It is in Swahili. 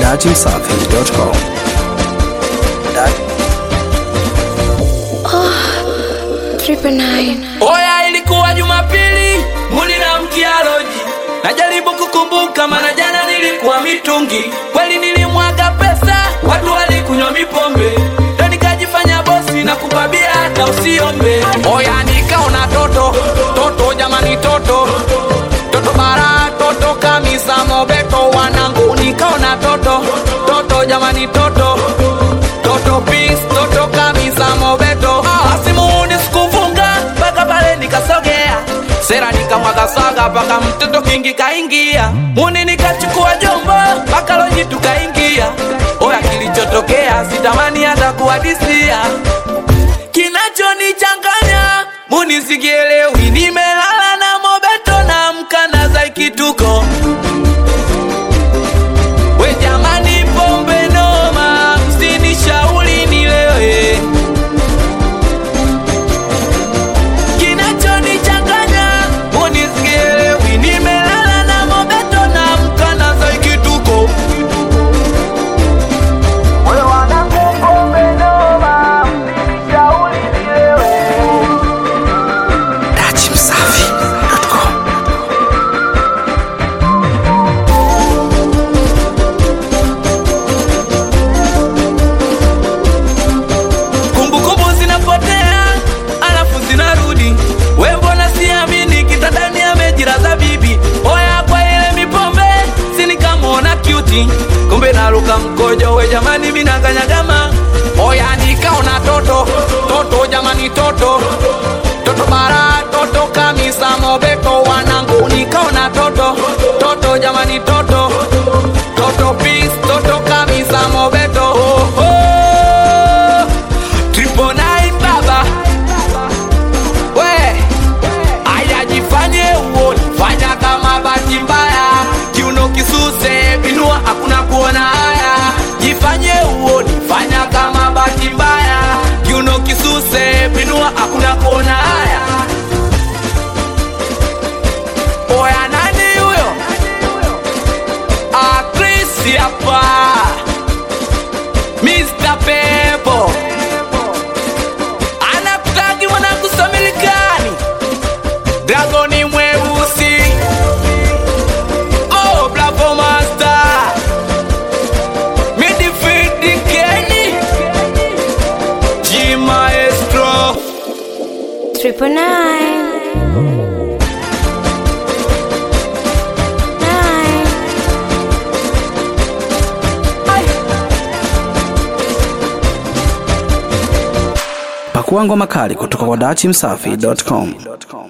dachimsafi.com. Triple nine. Oya, ilikuwa Jumapili, muli na mkialoji. Najaribu kukumbuka, maana jana nilikuwa mitungi. Kweli nilimwaga pesa, watu walikunywa mipombe, ndo nikajifanya bosi na kupabia hata usiombe. Oya, nikaona toto toto, jamani toto toto bara toto kamisa mobeto wanangu, nikaona toto toto, jamani toto toto pis toto kamisa mobeto asimuni sikufunga mpaka pale nikasogea sera nikamwaga saga mpaka mtoto kingi kaingia muni nikachukua jombo mpaka loji tukaingia oya kilichotokea sitamani hata kuwadisia kinachonichanganya muni sikielewi nimelala na mobeto na mkana za ikituko we jamani pombe noma msinishauri nilewe kinachonichanganya munisielewi nimelala na mobeto na mkana za ikituko we wanangu pombe noma msinishauri nilewe dachimsafi.com. kumbukumbu zinapotea alafu zinarudi we mbona siamini kitandani amejiraza bibi oya kwa ile mipombe sinikamwona kyuti kumbe naluka mkojo we jamani minakanyagama oya nikaona toto toto jamani toto toto bara toto kamisa mobeto wanangu nikaona toto toto jamani toto toto pis toto kamisa mobeto oh, oh. Triple nine baba we aya jifanye uoni fanya kama bahati mbaya kiuno kisuse binua hakuna kuona haya jifanye uoni fanya kama bahati mbaya kiuno kisuse binua hakuna kuona haya oya nani huyo Ah, Chris hapa Mr. Pepo anakutagi mwanangu Samilikani, Dragoni mweusi, oh Bravo Master, midfield Kenny, G Maestro. Triple nine. Nine. Pakua ngoma kali kutoka kwa dachimsafi.com.